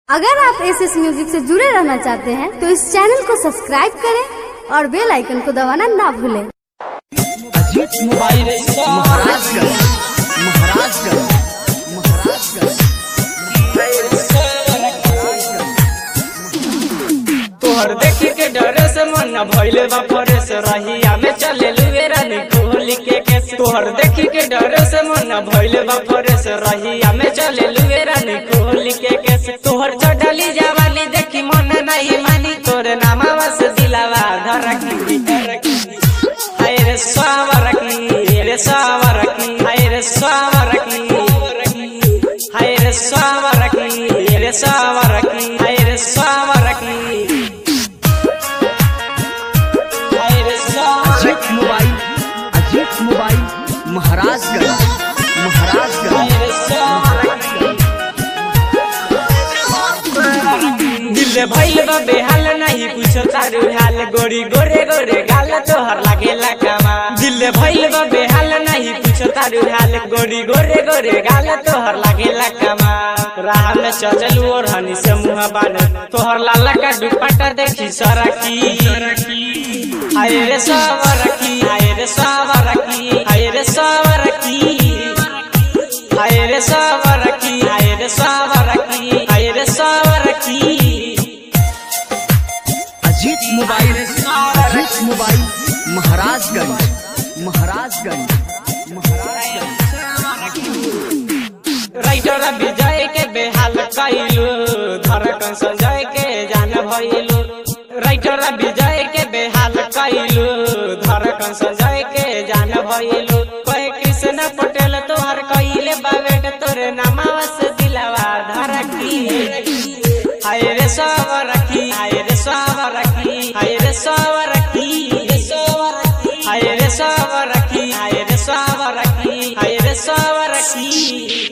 अगर आप S S music से जुड़े रहना चाहते हैं तो इस चैनल को सब्सक्राइब करें और बेल आइकन को दबाना ना भूलें अजीत मोबाइल महाराजगंज महाराजगंज महाराजगंज तोहर देखी के डरे से मन न भइले बा फरेस रहिया में चले लुए रानी कोहली के केस तोहर देखी के डरे से मन न भइले बा फरेस रहिया में चले लुए रानी कोहली के केस तोहर चढ़ली जवानी देखी मन नहीं मानी तोरे नामा से दिलावा धरकी हाय रे सावरकी रे सावरकी हाय रे सावरकी हाय रे सावरकी रे सावरकी हाय रे सावरकी हाय रे सावरकी अजीत मोबाइल अजीत मोबाइल महाराजगंज महाराजगंज हाय रे सावरकी दिल भइल बा बेहाल नहीं कुछ तारू हाल गोरी गोरे गोरे गाल तोहर लागेला कामा दिल भइल बा बेहाल नहीं कुछ तारू हाल गोरी गोरे गोरे गाल तोहर लागेला कामा राह में चलू और हनी से मुंह बान तोहर लाला का दुपट्टा देखी सरकी हाय रे सावरकी हाय रे सावरकी हाय रे सावरकी हाय रे सावरकी हाय रे सावरकी हाय रे सावरकी Ajeet mobile Ajeet mobile Maharajganj Maharajganj writer Vijay के बेहाल कैलू धड़कन संजय के जान भइलू राइटर विजय के बेहाल कैलू धड़कन संजय के जान भइलू कहे कृष्ण पटेल तोहर कैले बाबेट तोरे नामावा से दिलावा धरकी हाय रे सावरकी हाय रे सावरकी हाय रे सावरकी हाय रे सावरकी हाय रे सावरकी हाय रे सावरकी